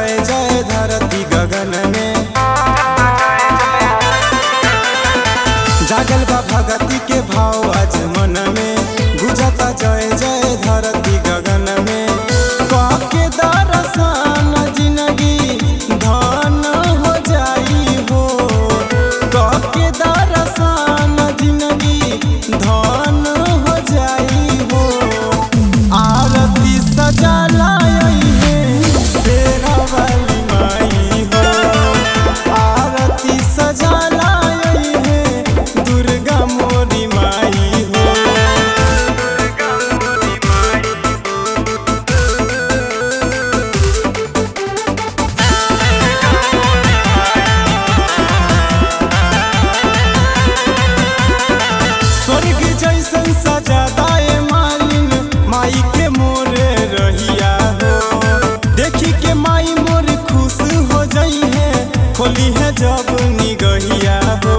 जय जय धरती गगन में जागल बा भगती के भाव आज मन में गुजता जय जय धरती गगन में काके दर्शन जिंदगी धन हो जाई हो काके दर्शन जिंदगी धन हो जाई हो आरती सजा लाई है तेरा वाली माई हो आरती सजा लाई है दुर्गा मोरी माई हो स्वर्ग जैसन सजादाए मालिन माई के मोरे रहिया हो देखी के माई मोर खुश हो जाई है खोली है जब निगहिया हो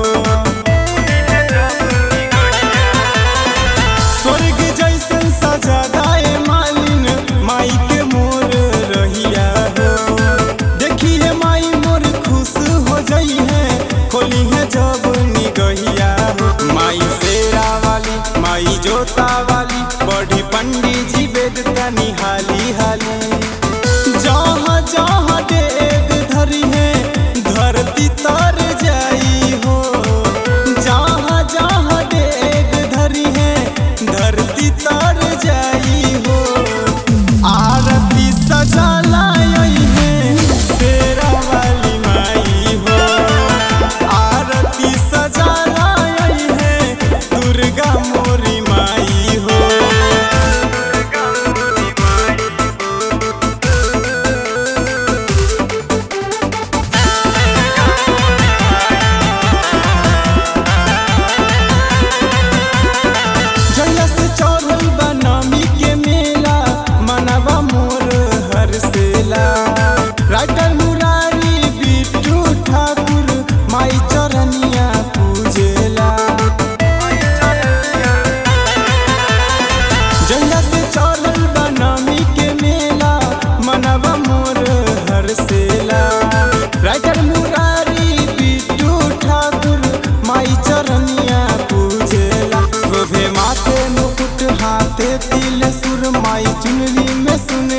स्वर्ग जैसन सजादाए मालिन माई के मोर रहिया हो देखी है माई मोर खुश हो जाई है खोली है जब निगहिया हो माई शेरा वाली माई जोता वाली बड़ी पंडित जी वेद तनी हाली हाली जहाँ जहाँ डेग धरी है धरती तर जाई हो जहाँ जहाँ डेग धरी है धरती तर जाई हो आरती सजा लाई है शेरा वाली माई हो आरती सजा लाई है दुर्गा मोरी माई हो जहिया से चढ़ल बा नमी के मेला मनवा मोर हरसेला राइटर मुरारी बिट्टू ठाकुर माई चरनिया पूजेला जहिया से चढ़ल बा नमी के मेला मनवा मोर हरसेला राइटर मुरारी बिट्टू ठाकुर माई चरनिया पूजेला शोभे माथे मुकुट हाथे तिल सुर माई चुनरी में सुन